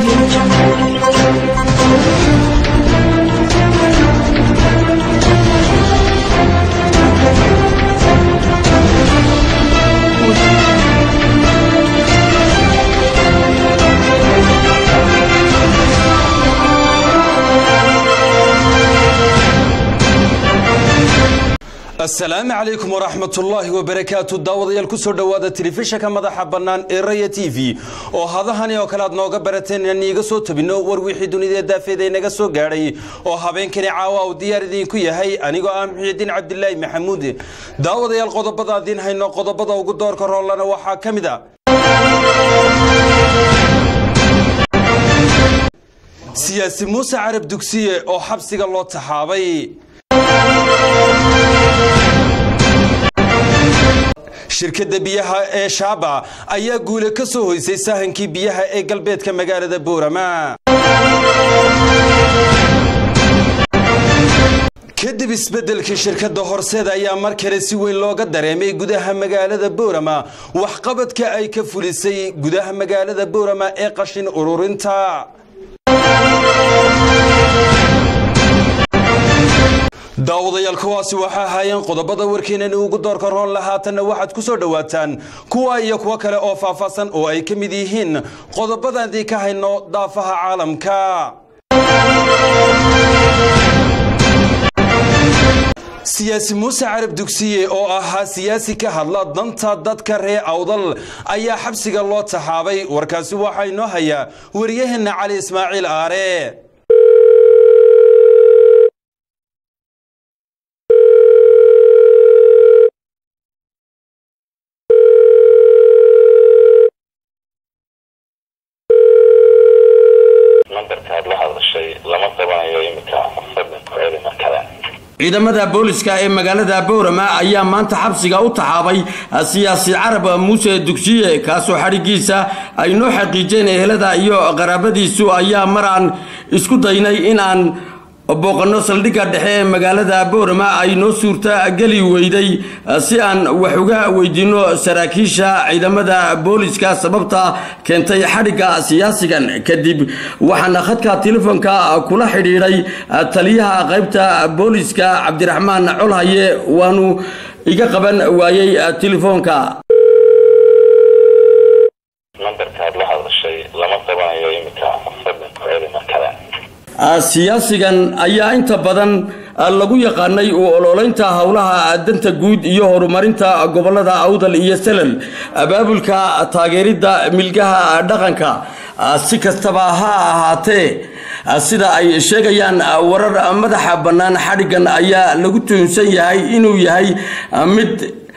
audio jungle. asalaamu calaykum waraxmatullaahi wabarakaatu daawadayaal kusoo dhowaada telefishanka madaxa bannaan ee raya t v oo hadahani oo kale aad nooga barateen inaan iiga soo tabinno war wixii dunida daafeeda inaga soo gaadhay oo habeenkani caawa uu diyaar idinku yahay anigoo ah muxiidiin cabdilaahi maxamuud daawadayaal qodobada adiin hayno qodobada ugu doorka roolana waxaa ka mid a siyaasi muuse carab dugsiye oo xabsiga loo taxaabay shirkadda biyaha ee shaaba ayaa guule ka soo hoysay sahankii biyaha ee galbeedka magaalada boorama kadib isbeddelkii shirkadda horseeda ayaa mar kale si weyn looga dareemay gudaha magaalada boorama waxqabadka ay ka fulisay gudaha magaalada boorama ee qashin ururinta daawadayaal kuwaasi waxaa ahaayeen qodobada warkeenani ugu doorka roon lahaatanna waxaad ku soo dhowaataan kuwa iyo kuwo kale oo faahfaahsan oo ay ka mid yihiin qodobadaadii ka hayno daafaha caalamka siyaasi muuse carab dugsiye oo ahaa siyaasi ka hadla danta dadka reer awdal ayaa xabsiga loo taxaabay warkaasi waxaa inoo hayaa waryaheena cali ismaaciil aare nambarkaad la hadashay lama qabanayo iminka fadlan ku celi mar kale ciidamada booliska ee magaalada boorama ayaa maanta xabsiga u taxaabay siyaasi carab muuse dugsiye kaasoo xadhigiisa ay noo xaqiijeen ehelada iyo qaraabadiisu ayaa maraan isku daynay inaan booqanno saldhigga dhexe ee magaalada boorama ay noo suurta geli weyday si aan wax uga weydiinno saraakiisha ciidamada booliska sababta keentay xadhigga siyaasigan kadib waxaana khadka telefoonka kula xidhiidhay taliyaha qaybta booliska cabdiraxmaan colhaye waanu iga qaban waayey telefoonka nambarkaad la hadashay lama qabanayo iminka fadlan ku celi mar kale siyaasigan ayaa inta badan lagu yaqaanay u ololeynta howlaha danta guud iyo horumarinta gobolada awdal iyo salal abaabulka taageeridda milgaha dhaqanka si kastaba ha ahaatee sida ay sheegayaan warar madaxa bannaan xadhiggan ayaa lagu tuhunsan yahay inuu yahay mid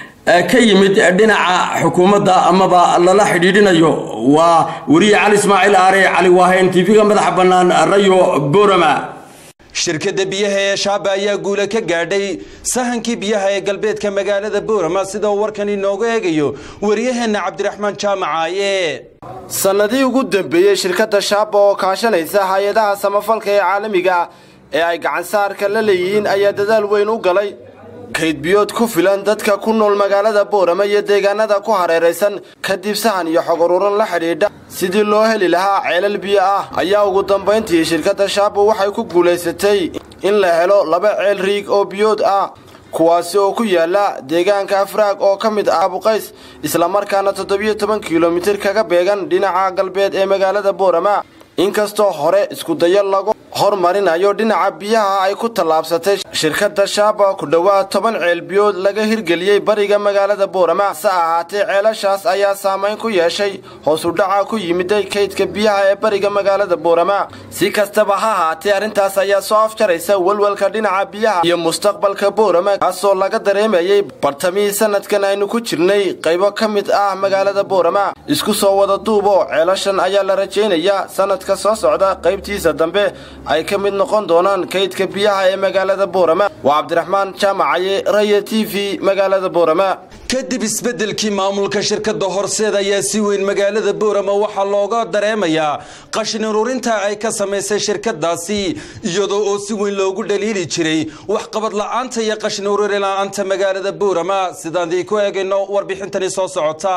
ka yimid dhinaca xukuumadda amaba lala xidhiidhinayo waa weriye cali ismaaciil aare cali waahayn tv-ga madaxa bannaan rayo boorama shirkadda biyaha ee shaaba ayaa guule ka gaadhay sahankii biyaha ee galbeedka magaalada boorama sida uu warkan inoogu eegayo waryaheena cabdiraxmaan jaamacaaye sannadii ugu dambeeyey shirkadda shaaba oo kaashanaysa hay-adaha samafalka ee caalamiga ee ay gacansaarka la leeyihiin ayaa dadaal weyn u galay kaydbiyood ku filan dadka ku nool magaalada boorama iyo deegaanada ku hareeraysan kadib sahan iyo xog ururan la xidhiidha sidii loo heli lahaa ceelal biyo ah ayaa ugu dambayntii shirkadda shaabo waxay ku guulaysatay in la helo laba ceel riig oo biyood ah kuwaasi oo ku yaala deegaanka afraag oo ka mid ah abuqays islamarkaana toddobiyo toban kilomitir kaga beegan dhinaca galbeed ee magaalada boorama inkastoo hore iskudayo lagu hormarinayo dhinaca biyaha ay ku tallaabsatay shirkadda shaaba ku dhowaad toban ceelbiyood laga hirgeliyey bariga magaalada boorama hase ahaatee ceelashaas ayaa saamayn ku yeeshay hoosudhaca ku yimiday kaydka biyaha ee bariga magaalada boorama si kastaba ha ahaatee arrintaas ayaa soo afjaraysa walwalka dhinaca biyaha iyo mustaqbalka boorama kaasoo laga dareemayey bartamihii sanadkan aynu ku jirnay qaybo ka mid ah magaalada boorama isku soo wada duubo ceelashan ayaa la rajaynayaa sanadka soo socda qaybtiisa dambe ay ka mid noqon doonaan kaydka biyaha ee magaalada boorama waa cabdiraxmaan jaamacaye raya t v magaalada boorama kadib isbeddelkii maamulka shirkadda horseed ayaa si weyn magaalada boorama waxaa looga dareemayaa qashin ururinta ay ka samaysay shirkadaasi iyadoo oo si weyn loogu dhaliili jiray waxqabad la'aanta iyo qashin ururin la'aanta magaalada boorama sidaan idinku eegayno warbixintani soo socota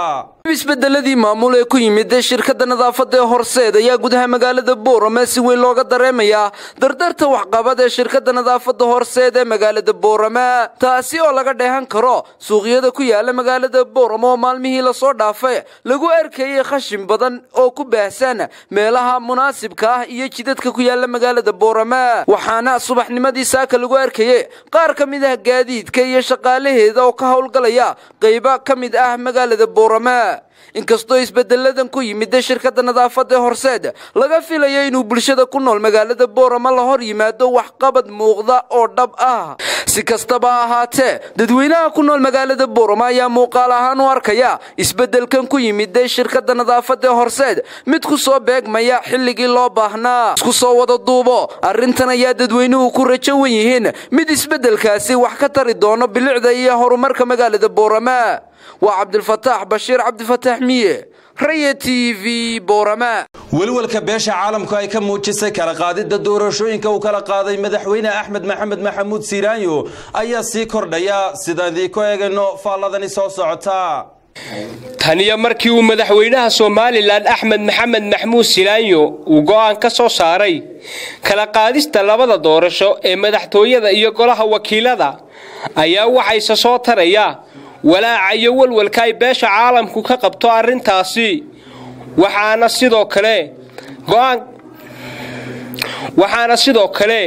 isbedeladii maamul ee ku yimid shirkada nadaafada ee horseed ayaa gudaha magaalada boorame si weyn looga dareemayaa dardarta waxqabad ee shirkada nadaafada horseed ee magaalada boorame taasi oo laga dheehan karo suuqyada ku yaala magaalada boorame oo maalmihii lasoo dhaafay lagu arkayay khashin badan oo ku baahsan meelaha munaasibka ah iyo jidadka ku yaala magaalada boorame waxaana subaxnimadii saaka lagu arkayay qaar ka mid ah gaadiidka iyo shaqaalaheeda oo ka howlgalaya qaybo ka mid ah magaalada boorame inkastoo isbedeladan ku yimid shirkada nadaafada ee horseed laga filayo inuu bulshada ku nool magaalada boorama la hor yimaado waxqabad muuqda oo dhab ah si kastaba ahaatee dadweynaha ku nool magaalada boorama ayaa muuqaal ahaan u arkaya isbedelkan ku yimid shirkada nadaafada ee horseed mid ku soo beegmaya xilligii loo baahnaa isku soo wada duubo arrintan ayaa dadweynuhu ku rajo wan yihiin mid isbedelkaasi wax ka tari doono bilicda iyo horumarka magaalada boorama waa cabdilfataax bashiir cabdifataax miye raya t v boorama welwelka beesha caalamku ay ka muujisay kala qaadidda doorashooyinka uu kala qaaday madaxweyne axmed maxamed maxamuud siiraanyo ayaa sii kordhaya sidaan idiinku eegayno faalladani soo socota taniyo markii uu madaxweynaha somalilan axmed maxamed maxmuud silaanyo uu go'aan ka soo saaray kala qaadista labada doorasho ee madaxtooyada iyo golaha wakiilada ayaa waxayse soo taraya walaaca iyo walwalka ay beesha caalamku ka qabto arrintaasi waxaana sidoo kale go'aan waxaana sidoo kale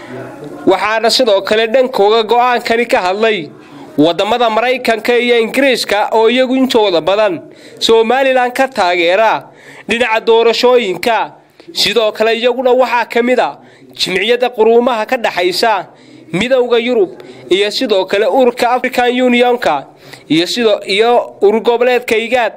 waxaana sidoo kale dhankooga go'aankani ka hadlay waddamada maraykanka iyo ingiriiska oo iyagu intooda badan somalilan ka taageera dhinaca doorashooyinka sidoo kale iyaguna waxaa ka mid a jimciyadda quruumaha ka dhaxaysa midowda yurub iyo sidoo kale ururka african unionka iyo sidoo iyo urur goboleedka igaad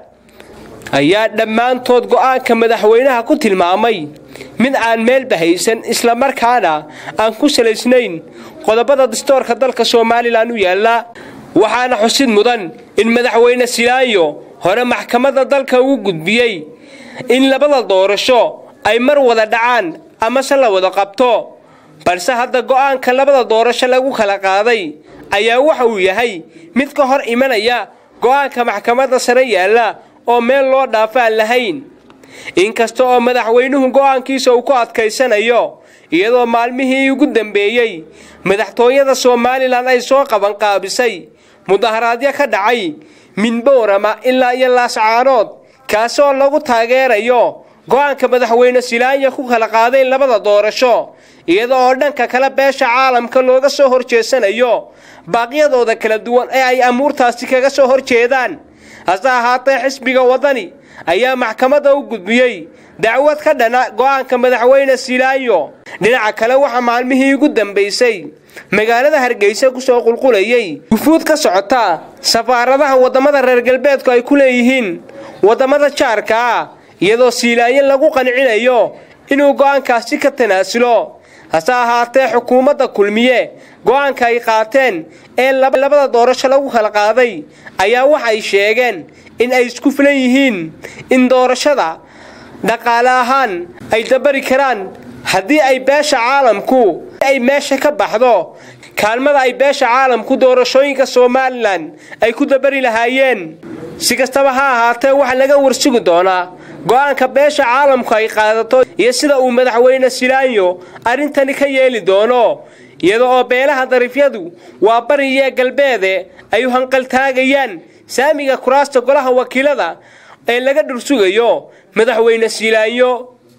ayaa dhammaantood go'aanka madaxweynaha ku tilmaamay mid aan meelba haysan islamarkaana aan ku salaysnayn qodobada dastoorka dalka somalilan u yaalla waxaana xusid mudan in madaxweyne silaayo hore maxkamadda dalka ugu gudbiyey in labada doorasho ay mar wada dhacaan amase la wada qabto balse hadda go'aanka labada doorasho lagu kala qaaday ayaa waxa uu yahay mid ka hor imanaya go'aanka maxkamadda sare yaalla oo meel loo dhaafa aan lahayn inkasta oo madaxweynuhu go'aankiisa uu ku adkaysanayo iyadoo maalmihii ugu dambeeyey madaxtooyada somalilan ay soo qabanqaabisay mudaharaadyo ka dhacay minboorama ilaa iyo laascaanood kaasi oo lagu taageerayo go'aanka madaxweyne silaanya ku kala qaaday labada doorasho iyada oo dhanka kale beesha caalamka looga soo horjeesanayo baaqyadooda kala duwan ee ay amuurtaasi kaga soo horjeedaan hase ahaatee xisbiga waddani ayaa maxkamadda u gudbiyey dacwad ka dhana go'aanka madaxweyne silaanyo dhinaca kale waxaa maalmihii ugu dambaysay magaalada hargeysa kusoo qulqulayay wufuud ka socota safaaradaha waddamada reer galbeedku ay ku leeyihiin waddamada jaarka ah iyadoo siilaanyo lagu qancinayo inuu go'aankaasi ka tanaasulo hase ahaatee xukuumadda kulmiye go'aanka ay qaateen ee labada doorasho lagu kala qaaday ayaa waxay sheegeen in ay isku filan yihiin in doorashada dhaqaale ahaan ay dabari karaan haddii ay beesha caalamku ay meesha ka baxdo kaalmada ay beesha caalamku doorashooyinka somalilan ay ku dabari lahaayeen si kastaba ha ahaatee waxaa laga warsugi doonaa go'aanka beesha caalamku ay qaadato iyo sida uu madaxweyne silaanyo arrintani ka yeeli doono iyada oo beelaha dariifyadu waa bari iyo galbeede ay u hanqaltaagayaan saamiga kuraasta golaha wakiilada ee laga dhursugayo madaxweyne silaanyo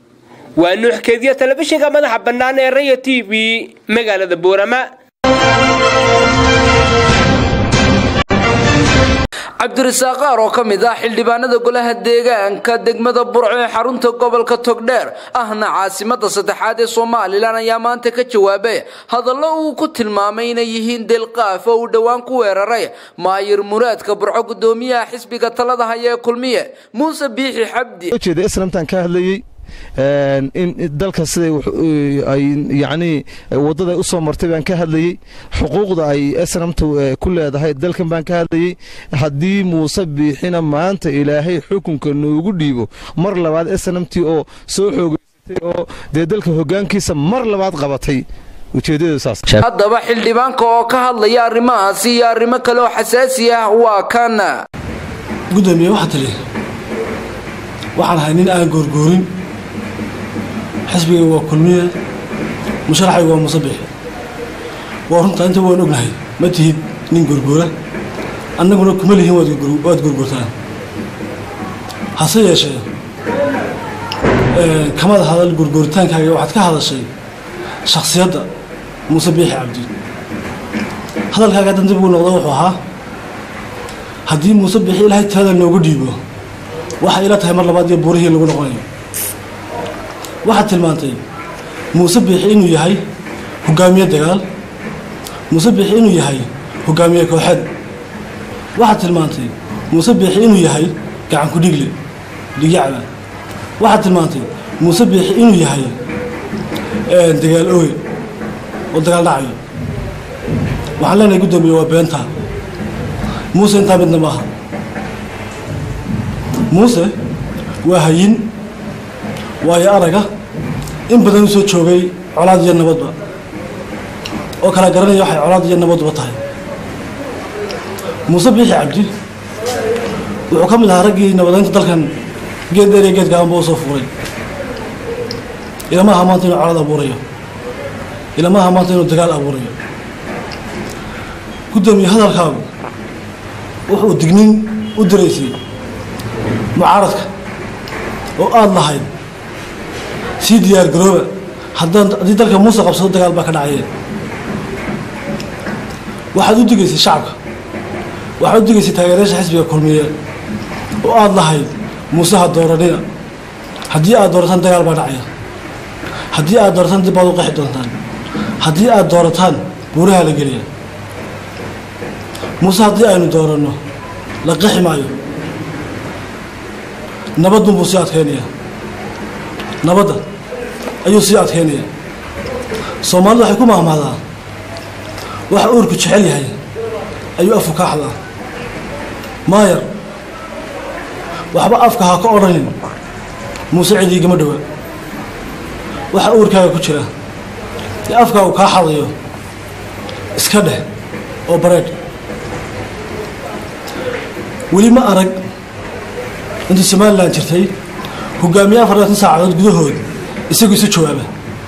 waa nuuxkeediya telefishinka madaxa bannaan ee raya t v magaalada boorama cabdirasaaq qaar oo ka mid ah xildhibaanada golaha deegaanka degmada burco ee xarunta gobolka togdheer ahna caasimada saddexaad ee somalilan ayaa maanta ka jawaabay hadallo uu ku tilmaamay inay yihiin delqaaf oo uu dhowaan ku weeraray maayir muraadka burco gudoomiyaha xisbiga talada haya ee kulmiye muuse biixi xabdi ujeeda islamtaan ka hadlayey in dalka siday ay yacnii waddaday u soo martay baan ka hadlayey xuquuqda ay esnamtu ku leedahay dalkan baan ka hadlayey haddii muuse biixina maanta ilaahay xukunka noogu dhiibo mar labaad esnamtii oo soo xoogeysatay oo dee dalka hoggaankiisa mar labaad qabatay haddaba xildhibaanka oo ka hadlaya arrimahaasi iyo arrimo kale oo xasaasi ah waa kan gudoomiye waxaa tiri waxaan ahay nin aan goorgoorin xisbigayga waa kulmiye musharaxayga waa musabix waa runtaa inta waan ognahay ma tihid nin goorgoora annaguna kuma lihin waad goorgoortaan hase yeeshee kamada hadal goorgooritaankaaga waxaad ka hadashay shaksiyadda muuse biixi cabdi hadalkaaga haddan dib ugu noqda wuxuu ahaa haddii muuse biixi ilaahay tirada noogu dhiibo waxay ila tahay mar labaad iyo buurihii lagu noqonayo waxaad tilmaantay muuse biixi inuu yahay hogaamiye dagaal muuse biixi inuu yahay hogaamiye kooxeed waxaad tilmaantay muuse biixi inuu yahay gacan ku dhigle dhigyacba waxaad tilmaantay muuse biixi inuu yahay dagaal ooge oo dagaal dhacayo waxaan leenahay guddoomiye waa beentaa muuse intaa midna maaha muuse waa hayin waayo araga in badan u soo joogay colaad iyo nabadba oo kala garanaya waxay colaad iyo nabadba tahay muuse biixi cabdi wuxuu ka mid ahaa raggii nabadeynta dalkan geed dheer iyo geed gaabanba u soo fuuray ilama aha maanta inuu colaad abuurayo ilama aha maanta inuu dagaal abuurayo guddoomiye hadalkaagu wuxuu dignin u diraysay mucaaradka oo aada lahayd sii diyaar garooba haddaan haddii dalka muuse qabsado dagaal baa ka dhacayeen waxaad u digaysay shacabka waxaad u digaysay taageerayaasha xisbiga kulmiye oo aada lahayd muuseha dooranina haddii aad doorataan dagaal baa dhacaya haddii aad doorataan dib baad u qeexi doontaan haddii aad doorataan buuraha la geliya muuse haddii aynu dooranno la qexi maayo nabadun buu sii adkeynayaa nabadda ayuu sii adkeynayaa soomaalidu waxay ku mahmahdaa waxa uurku jecel yahay ayuu afku ka axdaa maayar waxba afka ha ka odhanin muuse cidiigama dhowa waxa uurkaaga ku jira ee afkaagu kaa xadayo iska dheh oo bareedh weli ma arag intii somalilan jirtay hogaamiye afar labaatan saacadood gudahood isagu isu jawaaba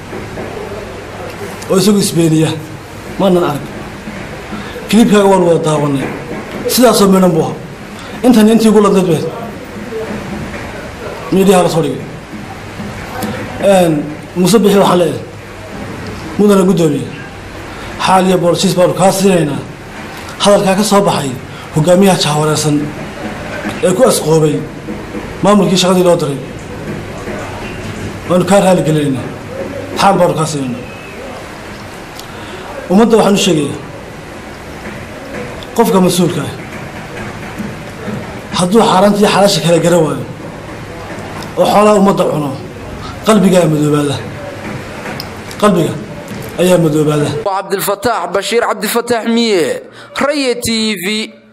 oo isagu isbeeniya maanan arag kilibkaaga waan wada daawanay sidaasoo midhan buu aha intan intii ugu ladnayd beed miidhiyaha la soo dhigay muuse bixi waxaan leeyahay mudana guddoomiye xaal iyo boolsiis baanu kaa siinaynaa hadalkaa ka soo baxay hogaamiyaha jahwareersan ee ku asqoobay maamulkii shaqadii loo diray waanu kaa raali gelinaynaa xaal baanu kaa siinaynaa ummadda waxaan u sheegayaa qofka mas-uulka ah hadduu xaaraanta iyo xalaasha kala garan waayo oo xoolaha ummadda cuno qalbigaa madoobaada qalbiga ayaa madoobaada cabdilfataax bashiir cabdifataax miye raya t v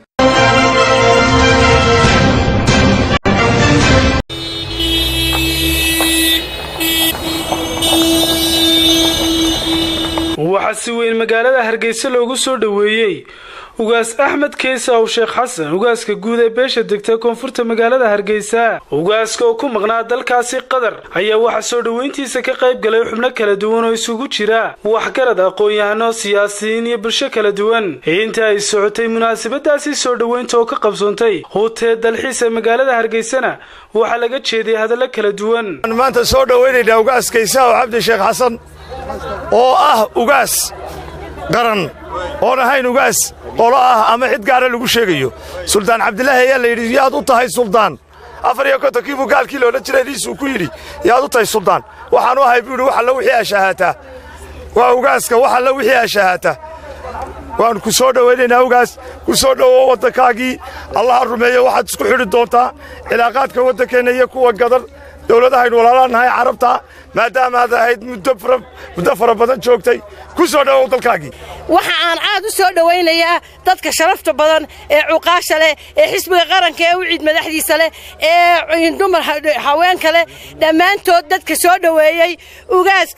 waxaa si weyn magaalada hargeysa loogu soo dhoweeyey ugaas axmed keesa ow sheekh xasan ugaaska guud ee beesha degta koonfurta magaalada hargeysa ugaaska oo ku maqnaa dalkaasi qatar ayaa waxaa soo dhoweyntiisa ka qayb galay xubno kala duwan oo isugu jira waxgarad aqoon-yahano siyaasiyiin iyo bulsho kala duwan inta ay socotay munaasabadaasi soo dhoweynta oo ka qabsoontay hutee dalxiis ee magaalada hargeysana waxaa laga jeeday hadallo kala duwan maanta soo dhoweynaynaa ugaas kaysa oo cabdi sheekh xasan oo ah ugaas qaran oon ahayn ugaas qolo ah ama cid gaara lagu sheegayo suldaan cabdilaahi ayaa la yidhi yaad u tahay suldaan afar iyo kontonkii buu gaalkii loola jiray diisuu ku yidhi yaad u tahay suldaan waxaanu ahay buu yidhi wax alla wixii ashahaataa waa ugaaska wax alla wixii ashahaataa waannu ku soo dhowaynaynaa ugaas ku soo dhowow waddankaagii allaha rumeeyo waxaad isku xidhi doontaa cilaaqaadka waddankeenna iyo kuwa gadar dowladahaynu walaalanahay carabta maadaama aad ahayd muddo fara badan joogtay ku soo dhowow dalkaagii waxa aan aad u soo dhowaynayaa dadka sharafta badan ee cuqaasha leh ee xisbiga qaranka ee u ciid madaxdiisa leh ee dumar haweenka leh dhammaantood dadka soo dhoweeyey ugaaska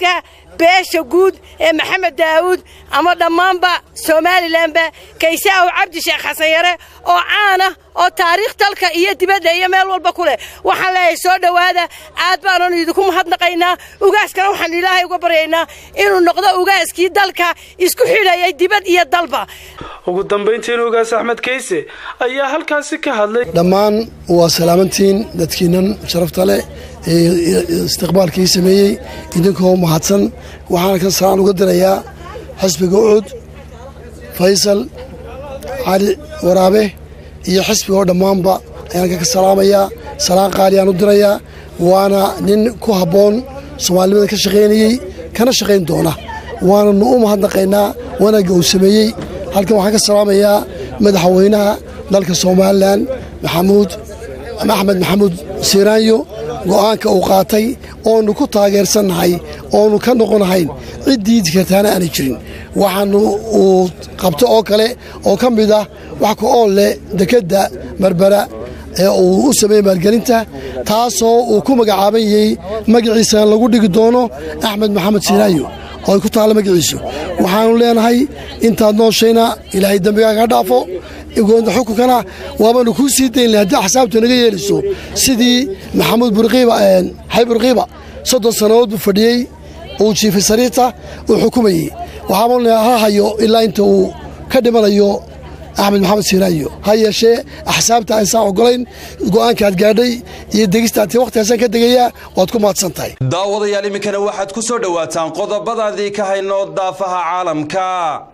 beesha guud ee maxamed daa'uud ama dhammaanba somalilanba kaysaaw cabdi sheekh xasan yare oo caana oo taariikh dalka iyo dibadda iyo meel walba ku leh waxaan leeyahay soo dhowaada aad baananu idinku mahadnaqaynaa ugaaskana waxaanu ilaahay uga baryaynaa inuu noqdo ugaaskii dalka isku xidhayay dibad iyo dalba ugu dambayntiina ugaas axmed kayse ayaa halkaasi ka hadlay dhammaan waa salaamantiin dadkiinan sharafta leh ee istiqbaalkii sameeyey idinkoo mahadsan waxaana ka salaan uga dirayaa xisbiga ucud faysal cali waraabe iyo xisbiga oo dhammaanba ayaan ka salaamayaa salaan qaaliyaan u dirayaa waana nin ku habboon soomaalinimada ka shaqaynayey kana shaqayn doona waananu u mahadnaqaynaa wanaagga uu sameeyey halkan waxaan ka salaamayaa madaxweynaha dalka somalilan maxamuud axmed maxamuud siiraanyo go'aanka uu qaatay oonu ku taageersannahay oonu ka noqonahayn ciddii kartaana aanay jirin waxaanu uu qabto oo kale oo ka mid ah wax ka ool leh dekedda berbera ee uu u sameeyey maalgelinta taasoo uu ku magacaaban yahay magaciisana lagu dhigi doono axmed maxamed siiraayo oo ay ku taalla magaciisu waxaanu leenahay intaad nooshayna ilaahay dembigaa ka dhaafo xukunkana waabaanu kuu sii dayn lahay haddii axsaabtu naga yeelayso sidii maxamuud burqiiba xay burqiiba soddon sannadood buu fadhiyey uu jiifay sariirta uu xukumayey waxaabanu ha hayo ilaa inta uu ka dhimanayo axmed maxamed siiraayo ha yeeshee axsaabta aynsaan ogolayn go'aankaad gaadhay iyo degistaati wakhtigaasaan ka degayaa waad ku mahadsan tahay daawadayaal iminkana waxaad ku soo dhowaataan qodobadaadii ka hayno daafaha caalamka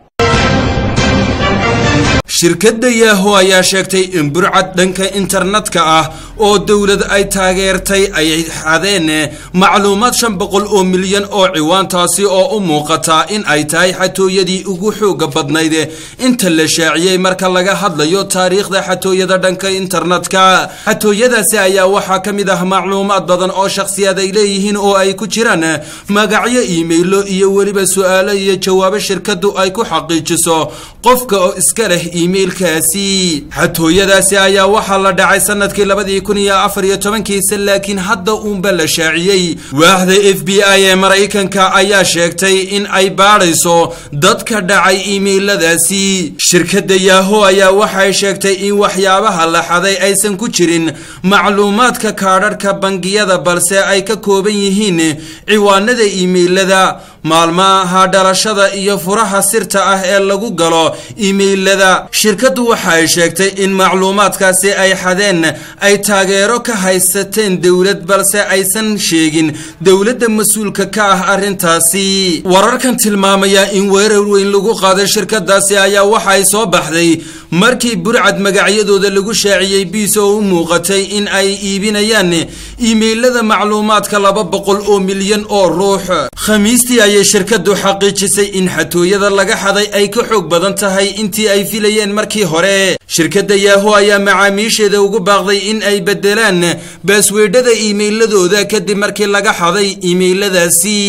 shirkadda yaaho ayaa sheegtay in burcad dhanka internetka ah oo dowlad ay taageertay ay xadeen macluumaad shan boqol oo milyan oo ciwaantaasi oo u muuqata in ay tahay xatooyadii ugu xooga badnayd inta la shaaciyey marka laga hadlayo taariikhda xatooyada dhanka internetka xatooyadaasi ayaa waxaa ka mid ah macluumaad badan oo shakhsiyaad ay leeyihiin oo ay ku jiraan magacyo iimaylo iyo weliba su-aalo iyo jawaabo shirkaddu ay ku xaqiijiso qofka oo iska leh iimailkaasi xatooyadaasi ayaa waxaa la dhacay sanadkii labadii kun iyo afar iyo tobankiisa laakiin hadda uunba la shaaciyey waaxda f b i ee maraykanka ayaa sheegtay in ay baadhayso dadka dhacay iimailadaasi shirkadda yaaho ayaa waxay sheegtay in waxyaabaha la xaday aysan ku jirin macluumaadka kaadharhka bangiyada balse ay ka kooban yihiin ciwaanada iimailada maalmaha dhalashada iyo furaha sirta ah ee lagu galo iimailada shirkaddu waxa ay sheegtay in macluumaadkaasi ay xadeen ay taageero ka haysateen dowlad balse aysan sheegin dowladda mas-uulka ka ah arrintaasi wararkan tilmaamaya in weerar weyn lagu qaaday shirkadaasi ayaa waxa ay soo baxday markii burcad magacyadooda lagu shaaciyey biis oo u muuqatay in ay iibinayaan iimailada macluumaadka laba boqol oo milyan oo ruux khamiistii ayay shirkadu xaqiijisay in xatooyada laga xaday ay ka xoog badan tahay intii ay filayeen markii hore shirkadda yaaho ayaa macaamiisheeda ugu baaqday in ay bedelaan baasweedhada iimailadooda kadib markii laga xaday iimailadaasi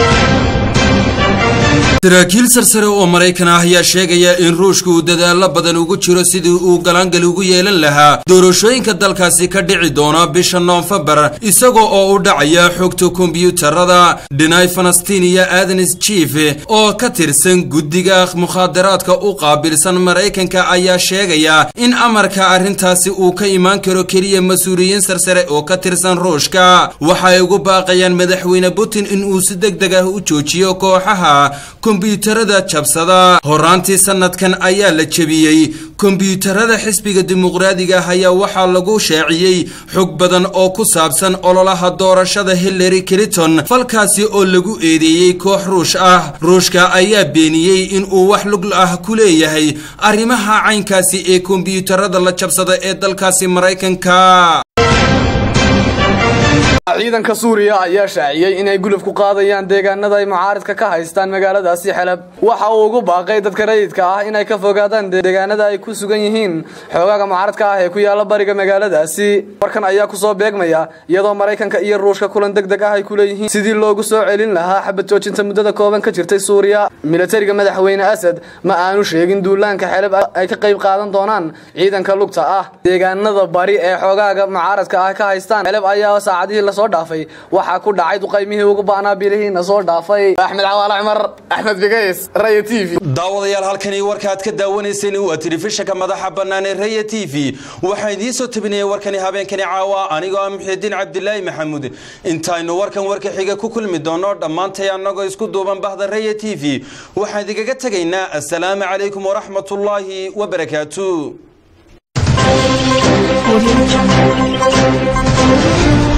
saraakiil sarsare oo maraykan ah ayaa sheegaya in ruushka uu dadaalo badan ugu jiro sidii uu galaangal ugu yeelan lahaa doorashooyinka dalkaasi ka dhici doona bisha noofembar isagoo oo u dhacaya xogta kombyuutarada dhinay falastiiniya adens jief oo ka tirsan guddiga mukhaadaraadka u qaabilsan maraykanka ayaa sheegaya in amarka arrintaasi uu ka imaan karo keliya mas-uuliyiin sarsare oo ka tirsan ruushka waxay ugu baaqayaan madaxweyne putin in uu si deg deg ah u joojiyo kooxaha kombyuutarada jabsada horaantii sanadkan ayaa la jebiyey kombyuutarada xisbiga dimuqraadiga ah ayaa waxaa lagu shaaciyey xog badan oo ku saabsan ololaha doorashada hillary clinton falkaasi oo lagu eedeeyey koox ruush ah ruushka ayaa beeniyey in uu wax lug ah ku leeyahay arrimaha caynkaasi ee kombyuutarada la jabsada ee dalkaasi maraykanka ciidanka suuriya ayaa shaaciyey inay guluf ku qaadayaan deegaanada ay mucaaridka ka haystaan magaaladaasi xelab waxa uu ugu baaqay dadka rayidka ah inay ka fogaadaan deegaanada ay ku sugan yihiin xoogaaga mucaaridka ah ee ku yaala bariga magaaladaasi warkan ayaa kusoo beegmaya iyadoo maraykanka iyo ruushka kulan deg deg ah ay ku leeyihiin sidii loogu soo celin lahaa xabad joojinta muddada kooban ka jirtay suuriya militariga madaxweyne asad ma aanu sheegin duulaanka xelab ay ka qayb qaadan doonaan ciidanka lugta ah deegaanada bari ee xoogaaga mucaaradka ah ka haystaan xelab ayaa saacadihii soo dhaafay waxaa ku dhacay duqaymihii ugu ba'naa bilihiina soo dhaafay axmed cawaale cumar axmed bigays raya t v daawadayaal halkani warkaaad ka daawanayseen waa telefishinka madaxa bannaan ee raya t v waxaan idiin soo tabinayay warkani habeenkani caawa anigoo ah muxiidiin cabdilaahi maxamuud intaynu warkan warka xiga ku kulmi doono dhammaantay annagoo isku duuban bahda raya t v waxaan idinkaga tegaynaa assalaamu calaykum waraxmatullaahi wabarakaatu